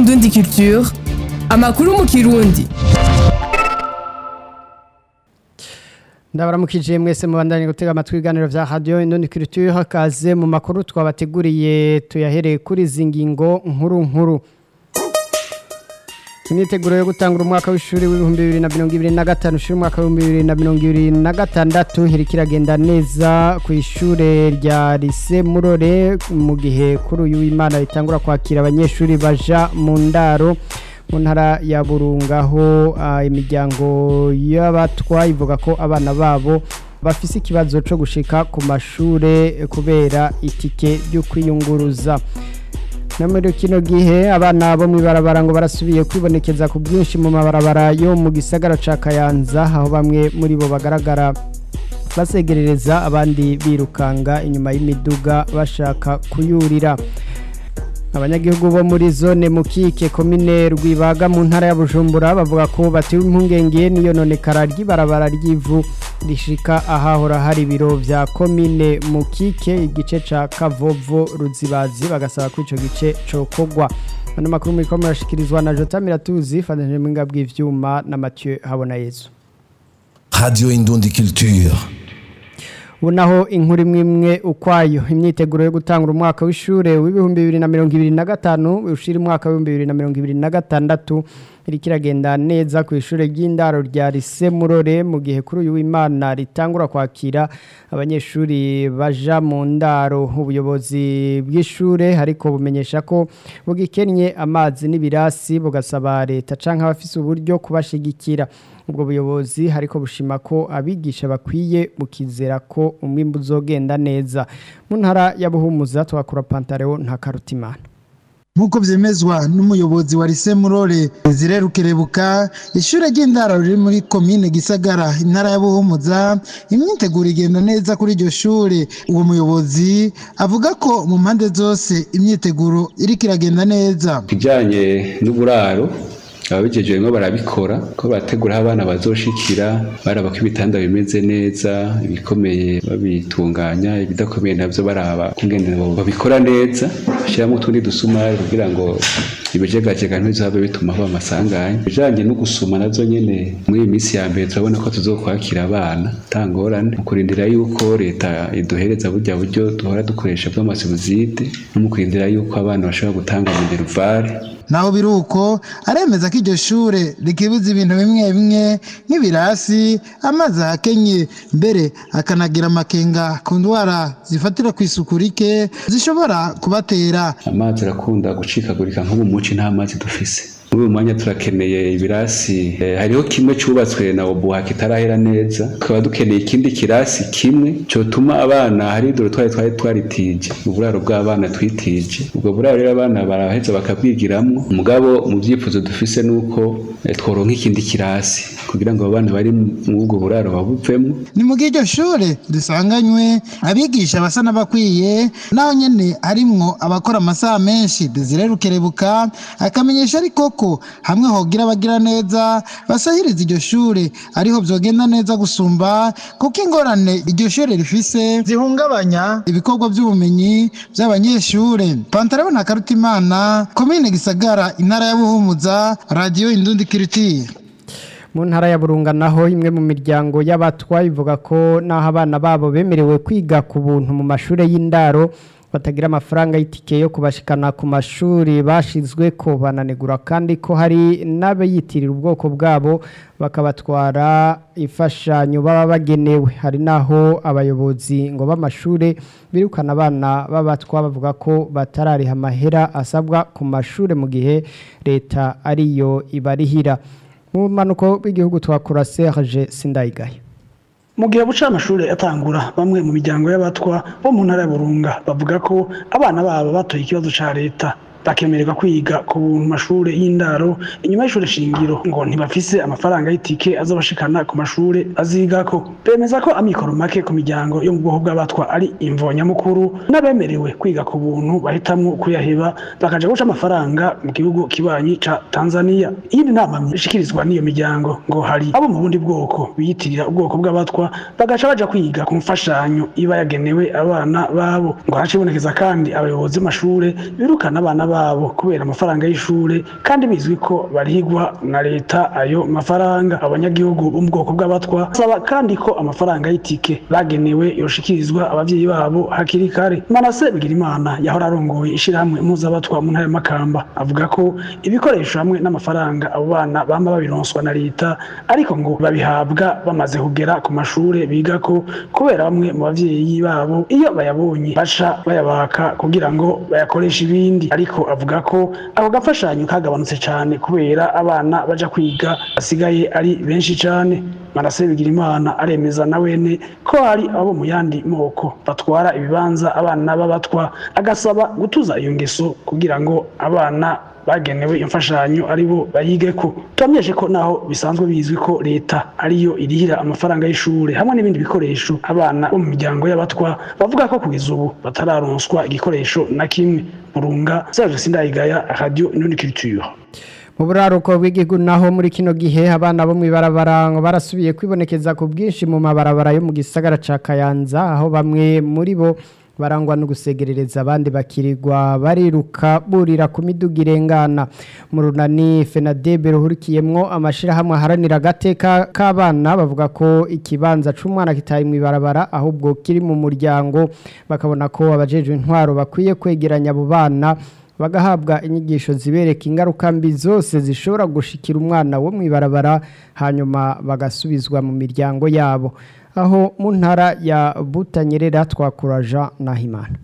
Indundi Culture amakuru mu kirundi ndabaramukije mwese mubandanye gutega amatwi ibiganiro vya radio Indundi Culture hakaze mu makuru twabateguriye tuyahereye kuri izi ngingo nkuru nkuru imyiteguro yo gutangura umwaka w'ishuri w'ibihumbi bibiri na mirongo ibiri na gatanu ushira umwaka w'ibihumbi bibiri na mirongo ibiri na gatandatu iriko iragenda neza ku ishure rya lise murore mu gihe kuri uyu w'imana ritangura kwakira abanyeshuri baja mu ndaro mu ntara ya burunga aho ah, imiryango y'abatwa ivuga ko abana babo bafise ikibazo co gushika ku mashure kubera itike ryo kwiyunguruza no muri kino gihe abana bo mw'ibarabara ngo barasubiye kwibonekeza ku bwinshi mu mabarabara yo mu gisagara ca kayanza aho bamwe muri bo bagaragara basegerereza abandi birukanga inyuma y'imiduga bashaka kuyurira abanyagihugu bo muri zone mukike komine rwibaga mu ntara ya bujumbura bavuga ko batewe impungenge n'iyononekara ry'ibarabara ry'ivu rishika ahahora hari ibiro vya komine mukike igice ca kavovo ruzibazi bagasaba ko ico gice cokogwa ano makuru muriko murashikirizwa na jota miratuzi fatanije mwinga bw'ivyuma na mathieu habona yezu Radio Indundi Culture. ubu naho inkuru imwe imwe ukwayo imyiteguro yo gutangura umwaka w'ishure w'ibihumbi bibiri na mirongo ibiri na gatanu ushira umwaka w'ibihumbi bibiri na mirongo ibiri na gatandatu iriko iragenda neza ku ishure ry'indaro rya lise murore mu gihe kuri uyu w'imana ritangura kwakira abanyeshuri baja mu ndaro ubuyobozi bw'ishure ariko bumenyesha ko bugikennye amazi n'ibirasi bugasaba leta canke abafise uburyo kubashigikira ubwo buyobozi ariko bushima ko abigisha bakwiye bukizera ko umwimbu uzogenda neza mu ntara ya buhumuza twakura pantareo nta karutimana nk'uko byemezwa n'umuyobozi wa lise murore zire rukerebuka ishure ry'indaro riri muri komine gisagara intara ya buhumuza imyiteguro igenda neza kuri iryo shure uwo muyobozi avuga ko mu mpande zose imyiteguro iriko iragenda neza kijanye n'uburaro ababijejwe ngo barabikora ko barategura aho abana bazoshikira baraba ko ibitanda bimeze neza ibikomeye babitunganya ibidakomeye navyo baraba kungene babikora neza bashyiramo utundi dusumari kugira ngo ibijegajega ntibizabe bituma haba amasanganya ibijanye no gusuma nazo nyene muri iyi minsi ya mbere turabona ko tuzokwakira abana tangorane mu kurindira yuko leta iduhereza burya buryo duhora dukoresha bw'amasibuzide no mu kurindira yuko abana bashobora gutanga mineruvare naho biri uko aremeza ko iryo shure rikibuza ibintu bimwe bimwe nk'ibirasi amazi ahakenye mbere akanagira amakenga ku ndwara zifatira ku isuku rike zishobora kubatera amazi arakunda gucikagurika nk'ubu muci nta mazi dufise muri uyu mwanya turakeneye ibirasi eh, hariho kimwe cyubatswe na obuha kitarahera neza tukaba dukeneye ikindi kirasi kimwe cyotuma abana hari dore twari twari twaritije uburaro bw'abana twitije ubwo buraro rero abana baraheza bakabwigiramwo umugabo mu byifuzo dufise nuko eh, tworonka ikindi kirasi kugira ngo abana bari muri ubwo buraro babuvemo ni mu gihe iryo shure risanganywe abigisha basa n'abakwiye naho nyene harimwo abakora amasaha menshi desire rukerebuka akamenyesha ariko ko hamwe hogira abagira neza basahiriza iryo shure ariho vyogenda neza gusumba kuko ingorane iryo shure rifise zihungabanya ibikorwa vy'ubumenyi vy'abanyeshure pantaleo na karutimana komine gisagara intara ya buhumuza radio indundi kiritire mu ntara ya burunga naho imwe mu miryango y'abatwa ivuga ko naho abana babo bemerewe kwiga ku buntu mu mashuri y'indaro batagira amafaranga y'itike yo kubashikana ku mashuri bashizwe ko bananegura kandi ko hari n'abayitirira ubwoko bwabo bakabatwara imfashanyo baba bagenewe hari naho abayobozi ngo b'amashuri birukana abana b'abatwa bavuga ko batarariha amahera asabwa ku mashuri mu gihe leta ariyo ibarihira mu mpanuko bw'igihugu twakura Serge Sindayigaye mu gihe buca amashuri atangura bamwe mu miryango y'abatwa bo mu ntara ya burunga bavuga ko abana babo batoye ikibazo ca leta bakemererwa kwiga ku mashuri y'indaro inyuma y'ishuri shingiro ngo ntibafise amafaranga y'itike azobashikana ku mashuri azigako bemeza ko amikoro make ku miryango yo mu bwoko bw'abatwa ari imvo nyamukuru n'abemerewe kwiga ku buntu bahitamwo kuyaheba bakaja guca amafaranga mu gihugu kibanyi ca Tanzania iyindi nama ishikirizwa n'iyo miryango ngo hari abo mu bundi bwoko biyitirira ubwoko bw'abatwa bagaca baja kwiga ku mfashanyo iba yagenewe abana babo ngo hacibonekeza kandi abayobozi b'amashure birukana abana babo babo kubera amafaranga y'ishure kandi bizwi ko barihigwa na leta ayo mafaranga abanyagihugu bo mu bwoko bw'abatwa basaba kandi ko amafaranga y'itike bagenewe yoshikirizwa abavyeyi babo hakiri kare manase bigirimana yahora arongoye ishirahamwe impuzabatwa mu ntara ya makamba avuga ko ibikoresho hamwe n'amafaranga abo bana bama babironswa na leta ariko ngo babihabwa bamaze kugera ku mashure bigako kubera bamwe mu bavyeyi babo iyo bayabonye baca bayabaka kugira ngo bayakoreshe ibindi ariko avuga ko ako gafashanyo kagabanutse cyane kubera abana baja kwiga basigaye ari benshi cyane manase bigirimana aremeza na wene ko hari abo mu yandi moko batwara ibibanza abana b'abatwa agasaba gutuza iyo ngeso kugira ngo abana bagenewe imfashanyo aribo bayigeko turamenyeshe ko naho bisanzwe bizwi ko leta ariyo irihira amafaranga y'ishure hamwe n'ibindi bikoresho abana bo mu miryango y'abatwa bavuga ko kugeza ubu batararonswa igikoresho na kimwe murunga Serge Sindayigaya Radio Inundi Culture mu buraruko bw'igihugu naho muri kino gihe abana bo mu ibarabara ngo barasubiye kwibonekeza ku bwinshi mu mabarabara yo mu gisagara ca Kayanza aho bamwe muri bo barangwa no gusegerereza abandi bakirirwa bariruka burira ku miduga irengana mu runani fenadebe ruhurikiyemwo amashirahamwe aharanira agateka k'abana bavuga ko ikibanza c'umwana kitaye mu ibarabara ahubwo kiri mu muryango bakabona ko abajejwe intwaro bakwiye kwegeranya abo bana bagahabwa inyigisho zibereka ingaruka mbi zose zishobora gushikira umwana wo mu ibarabara hanyuma bagasubizwa mu miryango yabo aho mu ntara ya butanyerera twakuraja nahimana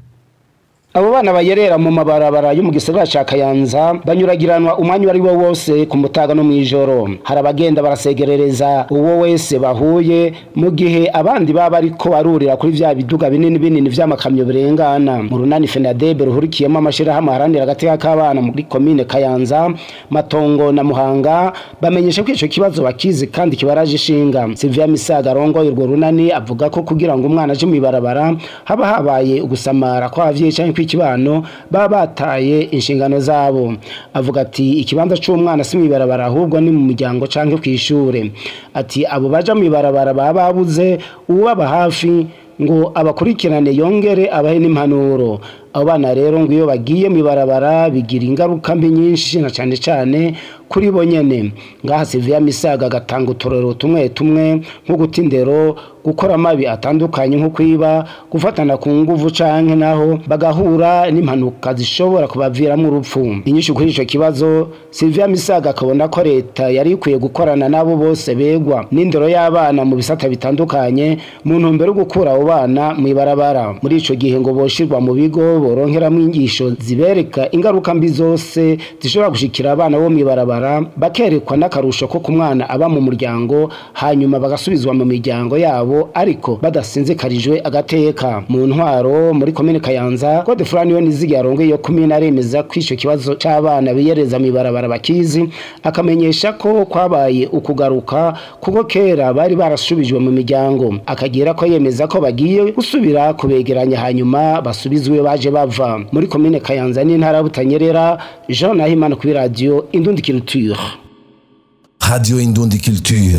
abo bana bayerera mu mabarabara yo mu gisagara ca Kayanza banyuragiranwa umwanya wari wo wose ku mutaga no mwijoro hari abagenda barasegerereza uwo wese bahuye mu gihe abandi baba ariko barurira kuri vya biduga binini binini vy'amakamyo birengana mu runani Fenadebe ruhurikiyemo amashira hamwe haranira agateka k'abana muri komine Kayanza Matongo na Muhanga bamenyesha ko ico kibazo bakizi kandi kibaraje ishinga Sylvia Misaga rongoye urwo runani avuga ko kugira ngo umwana aje mu ibarabara haba habaye ugusamara kw'abavyeyi canke kw'ikibano baba bataye inshingano zabo avuga ati ikibanza c'umwana si mwibarabara ahubwo ni mu muryango canke kw'ishure ati abo baja mwibarabara baba babuze uwaba hafi ngo abakurikirane yongere abahe n'impanuro abo bana rero ngo iyo bagiye mwibarabara bigira ingaruka mbi nyinshi na cane cane kuri bo nyene ngaha Sylvia Misaga agatanga utorero tumwe tumwe nko guta indero gukora amabi atandukanye nko kwiba gufatana ku nguvu canke naho bagahura n'impanuka zishobora kubaviramo urupfu inyishu kuri ico kibazo Sylvia Misaga akabona ko leta yari ikwiye gukorana nabo bose begwa n'indero y'abana mu bisata bitandukanye mu ntumbero yo gukura abo bana mwibarabara muri ico gihe ngo boshirwa mu bigo boronkeramwo inyigisho zibereka ingaruka mbi zose zishobora gushikira abana bo mwibarabara bakerekwa n'akarusho ko ku mwana aba mu muryango hanyuma bagasubizwa mu miryango yabo ariko badasinzikarijwe agateka mu ntwaro muri komine Kayanza Code Fulani we nizigi yarongoye yo kumina aremeza ko ico kibazo c'abana biyereza mwibarabara bakizi akamenyesha ko kwabaye ukugaruka kuko kera bari barasubijwe mu miryango akagira ko yemeza ko bagiye gusubira kubegeranya hanyuma basubizwe baje bava muri komine Kayanza n'intara butanyerera Jean Nahimana kuri radio Indundi Culture Radio Indundi Culture.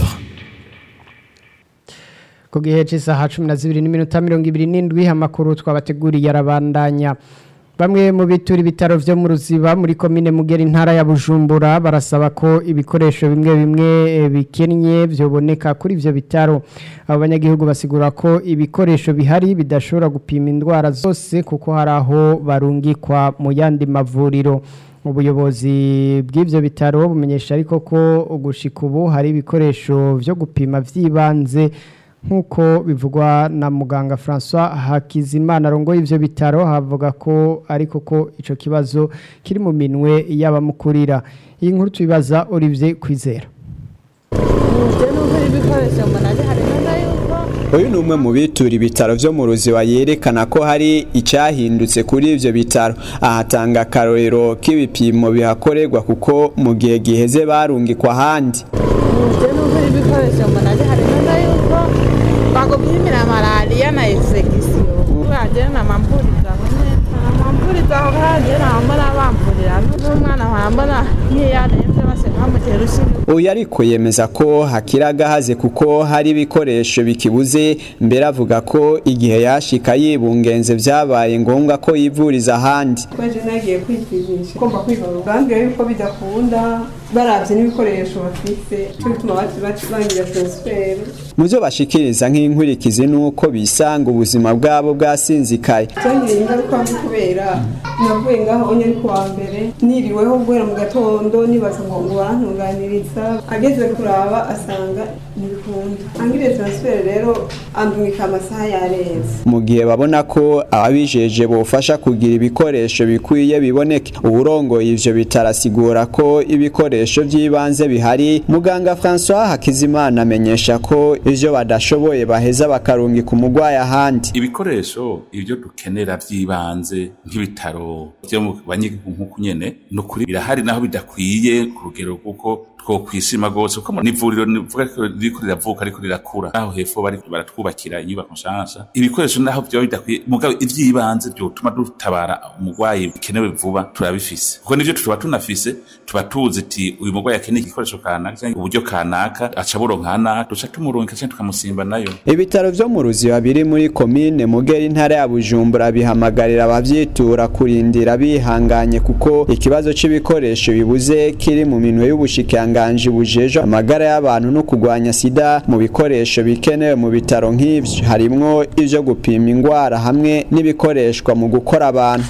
ku gihe cy'isaha cumi na zibiri n'iminota mirongo ibiri n'indwi amakuru twabateguriye arabandanya bamwe mu bitura ibitaro vyo mu ruziba muri komine mugera intara ya bujumbura barasaba ko ibikoresho bimwe bimwe eh, bikennye vyoboneka kuri ivyo bitaro abo banyagihugu basigura ko ibikoresho bihari bidashobora gupima indwara zose kuko hari aho barungikwa mu yandi mavuriro ubuyobozi bw'ivyo bitaro bumenyesha ariko ko gushika ubu hari ibikoresho vyo gupima vy'ibanze nk'uko bivugwa na muganga François Hakizimana arongoye ivyo bitaro havuga ko ariko ko ico kibazo kiri mu minwe y'abamukurira iyi nkuru tubibaza Olivier Kwizera uyu ni umwe mu bitura ibitaro vyo mu ruziba yerekana ko hari icyahindutse kuri ivyo bitaro ahatanga akarorero k'ibipimo bihakorerwa kuko mu gihe giheze barungikwa ahandi bakupimira malariya na infection wagera na mampuriza amampuriza wagera mbona bamvurira n'umwana wambona nk'iyo arembye base bamutera urushinge uyu ariko yemeza ko hakiri agahaze kuko hari ibikoresho bikibuze mbere avuga ko igihe yashika yibungenze vyabaye ngombwa ko yivuriza ahandi twaje nagiye kwipimisha ugomba kwivura ubwambwira yuko bidakunda baravye n'ibikoresho bafise cyo bituma bangira transfert mu byo bashikiriza nk'inkurikizi nuko bisanga ubuzima bwabo bwasinzikaye byangiriye ingaruka mbi kubera navuye ngaho onye ari kuwa mbere niriweho guhera mu gatondo nibaza ngo ngo barantunganiriza ageze kuraba asanga ntibikunda angiriye transfert rero andumika amasaha yarenze mu gihe babona ko ababijeje bofasha kugira ibikoresho bikwiye biboneke uburongoye ivyo bitarasigura ko ibikoresho by'ibanze bihari muganga François Hakizimana amenyesha ko ivyo badashoboye baheza bakarungika umugwayi ahandi ibikoresho ibyo dukenera by'ibanze nk'ibitaro byo mu banyigihugu nk'uku nyene ni ukuri birahari naho bidakwiye ku rugero kuko twokwishima rwose kuko n'ivuriro nivuga ko ririko riravuka ariko rirakura naho hepfo bari baratwubakira inyubako nshasha ibikoresho naho vyoba bidakwiye mugabo ivy'ibanze vyotuma dutabara umurwayi bikenewe vuba turabifise kuko nivyo tuba tunafise tuba tuzi ati uyu murwayi akeneye igikoresho kanaka canke uburyo kanaka aca buronka hanaka duca tumurungika canke tukamusimba nayo ibitaro vyo mu ruziba biri muri komine mugera intara ya bujumbura bihamagarira abavyitura kurindira bihanganye kuko ikibazo c'ibikoresho bibuze kiri mu minwe y'ubushikiranganji ubushikiranganje bujeje amagara y'abantu no kugwanya sida mu bikoresho bikenewe mu bitaro nk'ivyo harimwo ivyo gupima ingwara hamwe n'ibikoreshwa mu gukora abantu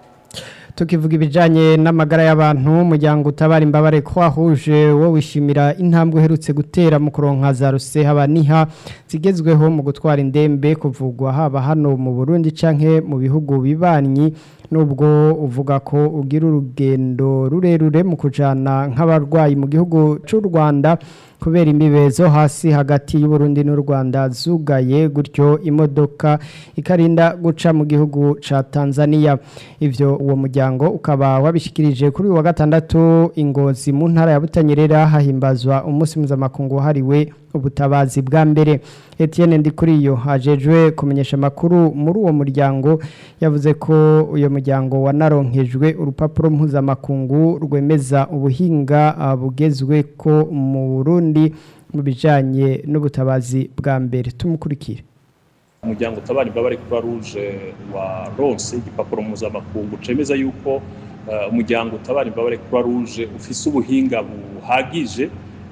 tukivuga ibijanye n'amagara y'abantu umuryango utabara imbabare ko wahuje wo wishimira intambwe uherutse gutera mu kuronka za ruse haba niha zigezweho mu gutwara indembe kuvugwa haba hano mu Burundi canke mu bihugu bibanyi nubwo uvuga ko ugira urugendo rurerure mu kujana nk'abarwayi mu gihugu cy'u Rwanda kubera imibezo hasi hagati y'Uburundi n'u Rwanda zugaye gutyo imodoka ikarinda guca mu gihugu ca Tanzania ivyo uwo muryango ukaba wabishikirije kuri uyu wa gatandatu ingozi mu ntara ya Butanyerera hahimbazwa umunsi mpuzamakungu wahariwe ubutabazi bwa mbere Etienne Ndikuriyo ajejwe kumenyesha makuru muri uwo muryango yavuze ko uyo muryango wanaronkejwe urupapuro mpuzamakungu rwemeza ubuhinga uh, bugezwe ko mu Burundi mu bijanye n'ubutabazi bwa mbere tumukurikire umuryango utabara imbabare kuba ruje wa ronse igipapuro mpuzamakungu cemeza yuko uh, umuryango utabara imbabare kuba ruje ufise ubuhinga buhagije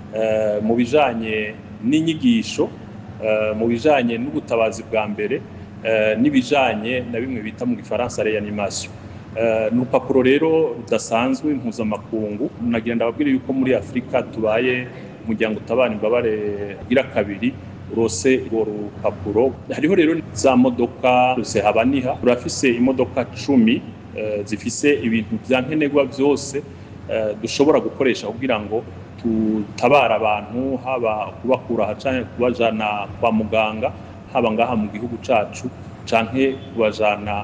uh, mu bijanye n'inyigisho mu bijanye n'ubutabazi bwa mbere n'ibijanye na bimwe bita mu gifaransa reanimation ni urupapuro rero rudasanzwe mpuzamakungu nagira ndababwire yuko muri afurika tubaye umuryango utabara imbabare ugira kabiri urose urwo rupapuro hariho rero za modoka habaniha turafise imodoka cumi zifise ibintu vya nkenerwa byose dushobora gukoresha kugira ngo tutabara abantu haba kubakura aha canke kubajana kwa muganga haba ngaha mu gihugu cacu canke kubajana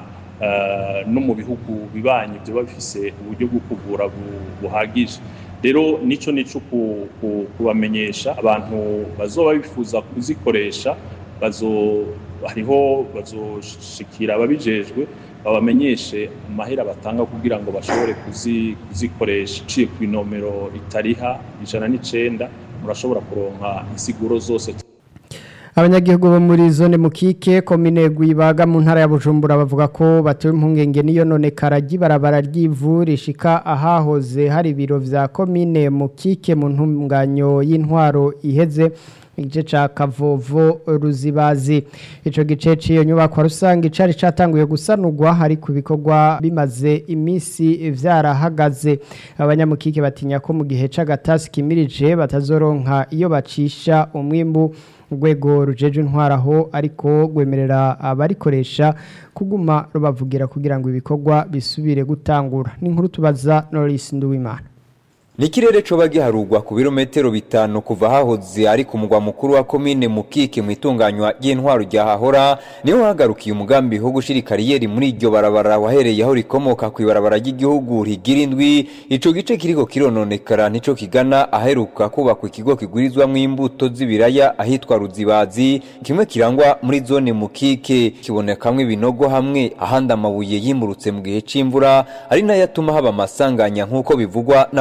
no mu bihugu bibanyi byoba bifise uburyo bwo kuvura buhagije rero nico nico kubamenyesha abantu bazoba bifuza kuzikoresha bazo hariho bazoshikira ababijejwe babamenyeshe amahera batanga kugira ngo bashobore kuzikoresha uciye ku inomero itariha ijana n'icenda murashobora kuronka insiguro zose abanyagihugu bo muri zone mukike komine gwibaga mu ntara ya bujumbura bavuga ko batewe impungenge n'iyo none karagi barabara ry'ivu rishika ahahoze hari ibiro vya komine mukike mu ntunganyo y'intwaro iheze igice ca kavovo ruzibazi ico gice ciyo nyubako rusange cari catanguye gusanurwa hari ku bikorwa bimaze imisi vyarahagaze abanyamukike batinya ko mu gihe c'agatasi kimirije batazoronka iyo bacisha umwimbu urwego rujeje intwaraho ariko rwemerera abarikoresha kuguma rubavugira kugira ngo ibikorwa bisubire gutangura n'inkuru tubaza Norris Nduwimana Nikirere coba giharugwa ku birometero bitanu kuva hahoze ari ku mugwa mukuru wa komine Mukike mu itunganywa ry'intwaro rya hahora niho hagarukiye umugambi wo gushira kariyeri muri iryo barabara wahereye aho rikomoka ku ibarabara ry'igihugu rigira indwi ico gice kiriko kirononekara nico kigana aheruka kubakwa ikigo kigurizwamwo imbuto z'ibiraya ahitwa Ruzibazi kimwe kirangwa muri zone Mukike kibonekamwe ibinogo hamwe ahandi amabuye yimurutse mu gihe c'imvura ari nayo atuma haba amasanganya nk'uko bivugwa n'abakoresha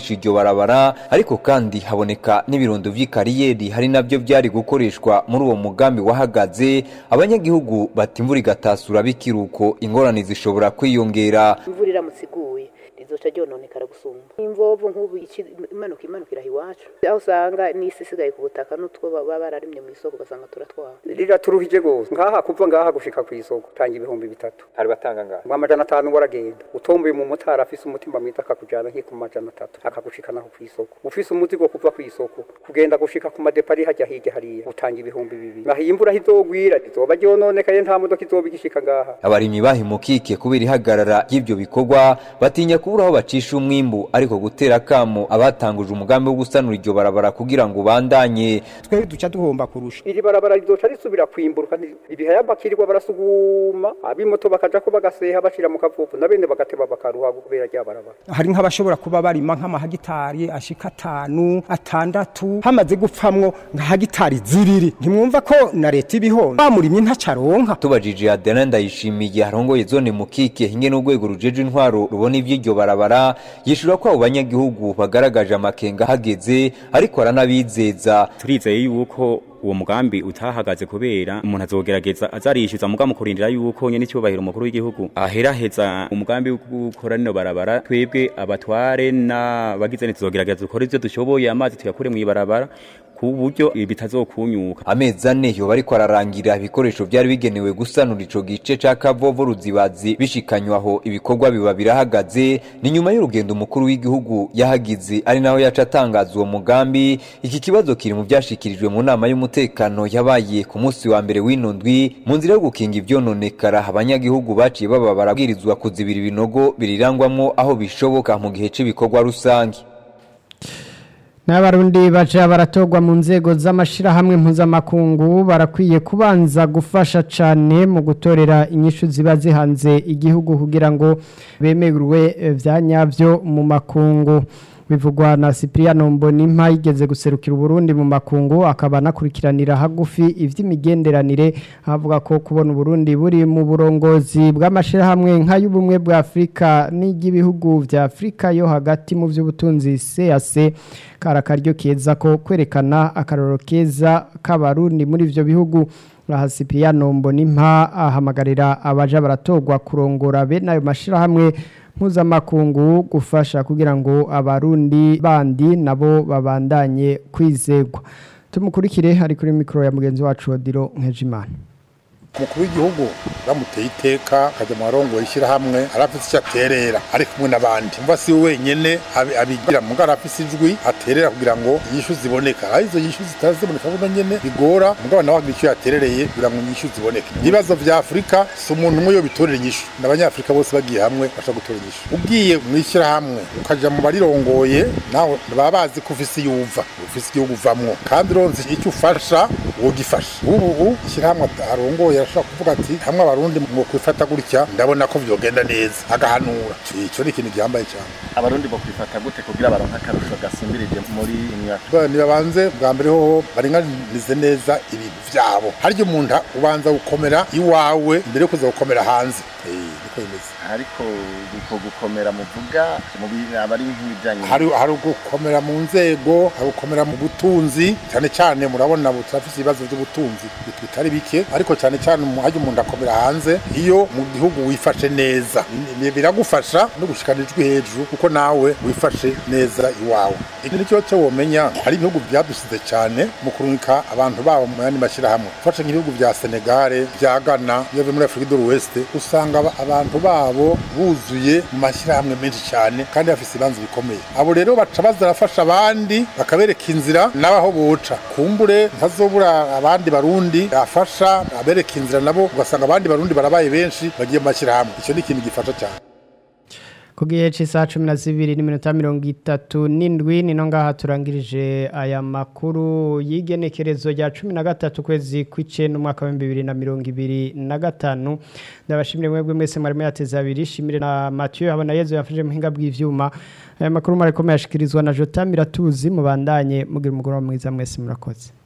gukoresha iryo barabara ariko kandi haboneka n'ibirundo vy'ikariyeri hari navyo vyari gukoreshwa muri uwo mugambi wahagaze abanyagihugu bati imvura igatasura bikiruko ingorane zishobora kwiyongera imvura iramutse iguye rizoca ryononekara gusumba imvovu nk'ubu iki- imanuka imanukira iwacu aho usanga n'isi isigaye ku butaka n'utwo baba bararimye mu isoko ugasanga turatwara riraturuhije rwose ngaha kuva ngaha gushika ku isoko utanga ibihumbi bitatu hari batanga ngaha mu amajana atanu waragenda utomboye mu motari afise umutima mwiza akakujyana nk'iku majana atatu akagushikanaho ku isoko ufise umuzigo kuva ku isoko kugenda gushika ku madepari hajya hirya hariya utanga ibihumbi bibiri naho iyi imvura hizogwira rizoba ryononekaye nta modoka izoba igishika ngaha abarimyi bahimukike kubera ihagarara ry'ivyo bikorwa batinya kubura aho bacisha umwimbu ariko gutera akamo abatanguje umugambi wo gusanura iryo barabara kugira ngo ubandanye twe duca duhomba kurusha iri barabara rizoca risubira kwimburuka ibihaya bakirirwa barasuguma abimoto bakaja ko bagaseha bashira mu kavuvu na bene bagateba bakaruha kubera rya barabara hari nk'abashobora kuba barima nk'amahagitari ashika atanu atandatu hamaze gupfamwo nka hagitari ziriri ntimwumva ko na leta ibihomba bamurimye ntacaronka tubajije Adena ndayishimiye arongoye zone mukike hinge n'urwego rujeje intwaro rubona ivy'iryo barabara yishura ko abo banyagihugu bagaragaje amakenga hageze ariko aranabizeza turizeye yuko uwo mugambi utahagaze kubera umuntu azogerageza azarishyuza muga mu kurindira yuko nyene icyubahiro umukuru w'igihugu aheraheza umugambi wo gukora rino barabara twebwe abatware n'abagize neza tuzogerageza dukore ivyo dushoboye amazi tuyakure mw'ibarabara ku buryo bitazokunyuka amezi ane yoba ariko ararangira ibikoresho byari bigenewe gusanura ico gice ca kavovo ruzibazi bishikanywa aho ibikorwa biba birahagaze ni nyuma y'urugendo umukuru w'igihugu yahagize ari naho yaca atangaza uwo mugambi iki kibazo kiri mu vyashikirijwe mu nama y'umutekano yabaye ku munsi wa mbere w'ino ndwi mu nzira yo gukinga ivyononekara abanyagihugu baciye baba barabwirizwa kuzibira ibinogo birirangwamwo aho bishoboka mu gihe c'ibikorwa rusange n'abarundi baca baratogwa mu nzego z'amashirahamwe mpuzamakungu barakwiye kubanza gufasha cyane mu gutorera inyishu ziba zihanze igihugu kugira ngo bemerwe eh, vya nyavyo mu makungu bivugwa na Cypriano Mbonimpa yigeze guserukira Burundi mu makungu akaba anakurikiranira hagufi ivy'imigenderanire avuga ko kubona Burundi buri mu burongozi bw'amashirahamwe nk'ay'ubumwe bwa Afrika n'igihugu vya Afrika yo hagati mu vy'ubutunzi CAC karakaryo keza ko kwerekana akaroro keza k'abarundi muri ivyo bihugu aha Cypriano Mbonimpa ahamagarira abaja baratogwa kurongora bene ayo mashirahamwe mpuzamakungu gufasha kugira ngo abarundi bandi nabo babandanye kwizegwa tumukurikire ari kuri mikoro ya mugenzi wacu Odiro Nkejimana umukuru w'igihugu bamuteye iteka akajya mu barongo ishyirahamwe arafite icyo aterera ari kumwe n'abandi umva si we wenyine abi- abigira mu ngara afise ijwi aterera kugira ngo inyishu ziboneka aho izo nyishu zitaziboneka buno nyene bigora mugabo nawe agira icyo yaterereye kugira ngo inyishu ziboneke ibibazo vya afurika si umuntu umwe yo bitorera inyishu n'abanyafurika bose bagiye hamwe bashobora gutora inyishu ugiye mu ishyirahamwe ukaja mu barirongoye nawe baba bazi ko ufise iyo uva ufise igihugu uvamwo kandi uronse icyo ufasha wogifasha ubu ubu ishyirahamwe arongoye arashobora kuvuga ati hamwe abarundi mu kwifata gutya ndabona ko vyogenda neza agahanura ico ni ikintu gihambaye cyane abarundi bo kwifata gute kugira baronka akarusho gasumbirije muri imyaka Bwa- nibabanze bwa mbere hoho baringanize neza ibintu vyabo harya umuntu ubanza gukomera iwawe mbere yo kuza gukomera hanze Eh, niko bimeze ariko uko gukomera muvuga mu bi- abari nk'ibijanye hari hari ugukomera mu nzego hari ugukomera mu butunzi cyane cyane murabona ubu turafise ibibazo by'ubutunzi bit- bitari bike ariko cyane cyane mu- harya umuntu akomera hanze iyo mu gihugu wifashe neza Ni- ni- biragufasha no gushikana ijwi hejuru kuko nawe wifashe neza iwawe iki ni cyo cyo womenya hari ibihugu byadusize cyane mu kurungika abantu babo mu yandi mashyirahamwe ufashe nk'ibihugu bya senegale bya ghana iyo muri afurika do west usanga aba- abantu babo buzuye mu mashyirahamwe menshi cyane kandi bafise ibibanza bikomeye abo rero baca baza barafasha abandi bakabereka inzira n'abaho boca kumbure ntazobura abandi barundi bafasha abereka inzira nabo ugasanga abandi barundi barabaye benshi bagiye mu mashyirahamwe icyo ni ikintu gifasha cyane ku gihe cy'isaha cumi na zibiri n'iminota mirongo itatu n'indwi ni no ngaha turangirije aya makuru y'igenekerezo rya cumi na gatatu ukwezi kw'icenda umwaka w'ibihumbi bibiri na mirongo ibiri na gatanu ndabashimire mwebwe mwese mwarimo yateze abiri shimire na matiyo habona yezu yafashe muhinga bw'ivyuma aya makuru mwariko muyashikirizwa na jota miratuzi mubandanye mugira umugoroba mwiza mwese murakoze